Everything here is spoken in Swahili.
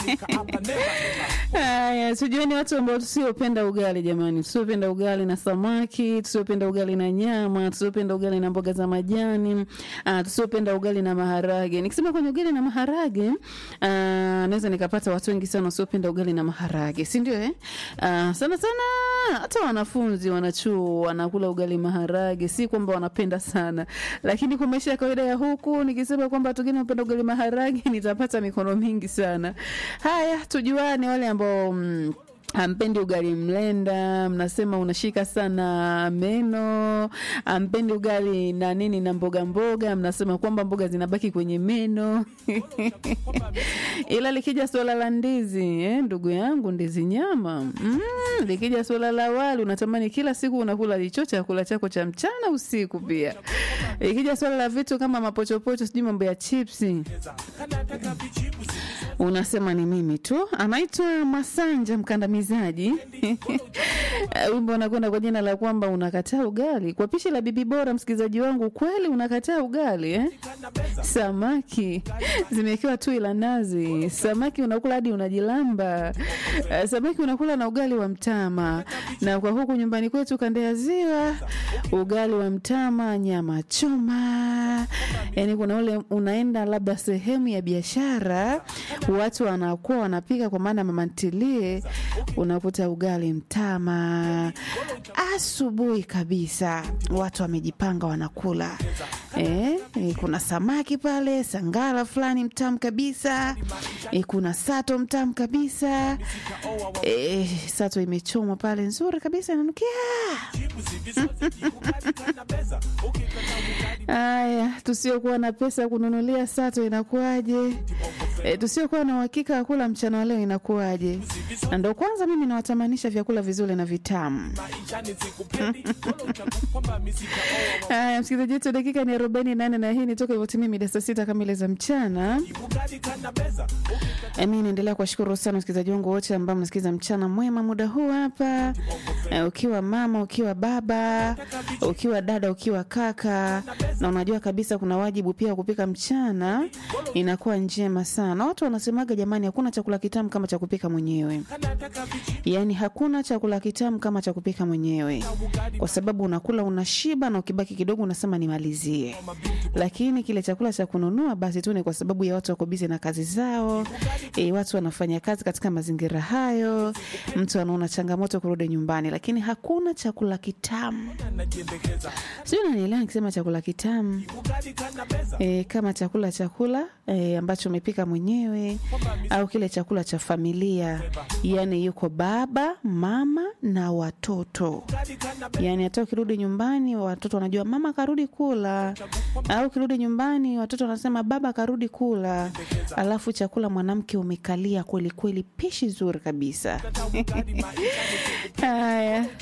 Haya, tujueni watu ambao tusiopenda ugali jamani, tusiopenda ugali na samaki, tusiopenda ugali na nyama, tusiopenda ugali na mboga za majani, uh, tusiopenda ugali na maharage. Nikisema kwenye ugali na maharage, uh, naweza nikapata watu wengi sana wasiopenda ugali na maharage, si ndio eh? Uh, sana sana hata wanafunzi wanachuo wanakula ugali maharage, si kwamba wanapenda sana, lakini kwa maisha ya kawaida ya huku nikisema kwamba watu wengine wanapenda ugali maharage nitapata mikono mingi sana. Haya, tujuane wale ambao mm, Ampendi ugali mlenda, mnasema unashika sana meno. Ampendi ugali na nini na mboga mboga, mnasema kwamba mboga zinabaki kwenye meno. Ila likija suala la ndizi eh, ndugu yangu, ndizi nyama mm, likija suala la wali, unatamani kila siku unakula hicho chakula chako cha mchana usiku. Pia ikija suala la vitu kama mapochopocho, sijui mambo ya chipsi unasema ni mimi tu. Anaitwa Masanja Mkandamizaji. Wimbo unakwenda kwa jina la kwamba unakataa ugali kwa pishi la bibi bora. Msikilizaji wangu, kweli unakataa ugali eh? Samaki zimewekewa tui la nazi, samaki unakula hadi unajilamba. Uh, samaki unakula na ugali wa mtama, na kwa huku nyumbani kwetu kanda ya Ziwa, ugali wa mtama, nyama choma. Yani kuna ule unaenda labda sehemu ya biashara watu wanakuwa wanapika kwa maana mama ntilie, unakuta ugali mtama asubuhi kabisa, watu wamejipanga wanakula. E, e, kuna samaki pale, sangara fulani mtamu kabisa e, kuna sato mtamu kabisa e, sato imechomwa pale nzuri kabisa inanukia. Haya, tusiokuwa na pesa kununulia sato inakuwaje? E, tusiokuwa na uhakika wa kula mchana wa leo inakuwaje? Na ndo kwanza mimi nawatamanisha vyakula vizuri na vitamu. Haya, msikilizaji wetu, dakika ni arobaini nane na hii ni toka hivyotimia mida saa sita kamili za mchana. E, mi naendelea kuwashukuru sana wasikilizaji wangu wote ambao mnasikiliza mchana mwema muda huu hapa. E, ukiwa mama, ukiwa baba, ukiwa dada, ukiwa kaka, na unajua kabisa kuna wajibu pia wa kupika mchana, inakuwa njema sana. Watu wanasemaga jamani, hakuna chakula kitamu kama cha kupika mwenyewe. Yaani hakuna chakula kitamu kama cha kupika mwenyewe, kwa sababu unakula unashiba, na ukibaki kidogo unasema nimalizie. Lakini kile chakula cha kununua, basi tu ni kwa sababu ya watu wako bize na kazi zao. E, watu wanafanya kazi katika mazingira hayo, mtu anaona changamoto kurudi nyumbani, lakini hakuna chakula kitamu. Sijui unanielewa nikisema chakula kitamu e, kama chakula chakula e, ambacho umepika mwenyewe au kile chakula cha familia, yani yuko baba mama na watoto, yani hata ukirudi nyumbani watoto wanajua mama karudi kula, au ukirudi nyumbani watoto wanasema baba karudi kula, alafu chakula mwanamke umekalia kweli kweli, pishi zuri kabisa. Haya,